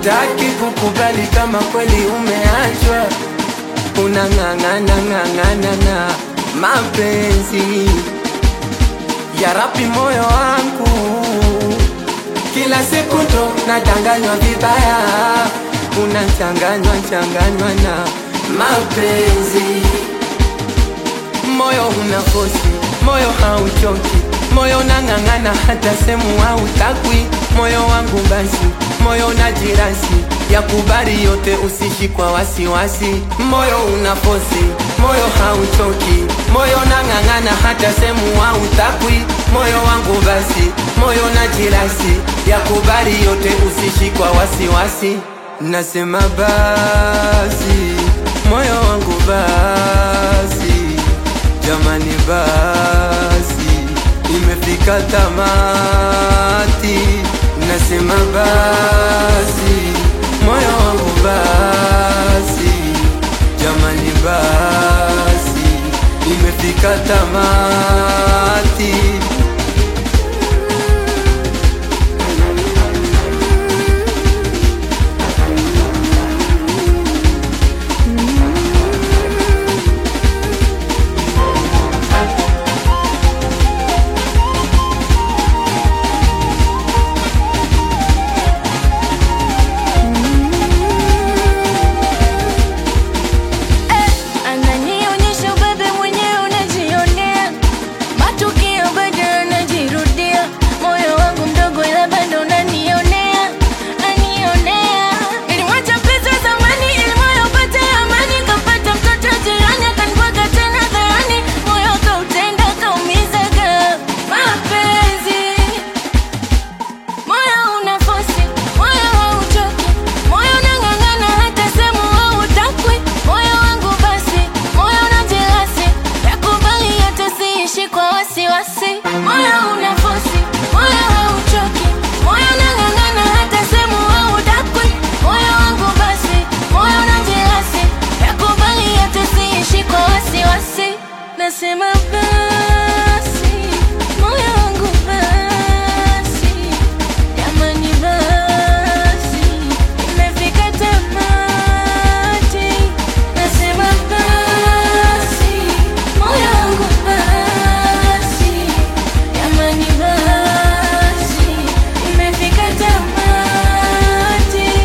hautaki kukubali kama kweli umeachwa, unang'ang'ana ng'ang'ana na mapenzi ya rapi moyo wangu, kila siku ndo nadanganywa vibaya, unachanganywa changanywa na mapenzi moyo una fosi, moyo hauchoki, moyo nang'ang'ana hata semu hautakwi, moyo wangu basi, moyo na jirasi ya kubali yote, usishi kwa wasiwasi. Moyo una fosi, moyo hauchoki, moyo nang'ang'ana hata semu hautakwi, moyo wangu basi, moyo na jirasi ya kubali yote, usishi kwa wasiwasi. Nasema basi, moyo wangu basi Jamani basi, imefika tamati, nasema basi, moyo wangu basi, jamani basi, imefika tamati. Ananionyesha ubebe mwenyewe unajionea, matukio bado yanajirudia. Moyo wangu mdogo, ila bado unanionea, nanionea. Nilimwacha mpenzi wa zamani ili moyo upate amani, kapata mtoto jirani akanibwaga tena dharani, moyo kautenda kaumizaga mapenzi Moyo una fosi, moyo hauchoki, moyo unang'ang'ana hata semu hautakwi. Moyo wangu basi, moyo una jelasi, yakubali yote siishi kwa wasiwasi. Moyo una fosi, moyo hauchoki, moyo unang'ang'ana hata semu hautakwi. Moyo wangu basi, moyo una jelasi, yakubali yote siishi kwa wasiwasi. Nasema basi, moyo wangu basi Jamani basi, imefika tamati. Nasema basi, moyo wangu basi. Jamani basi, imefika tamati.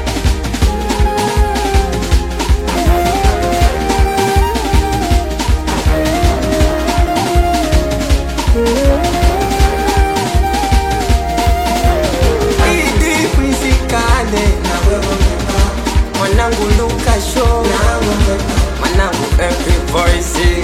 Idi Quizikane mwanangu Luka Show mwanangu Every Voice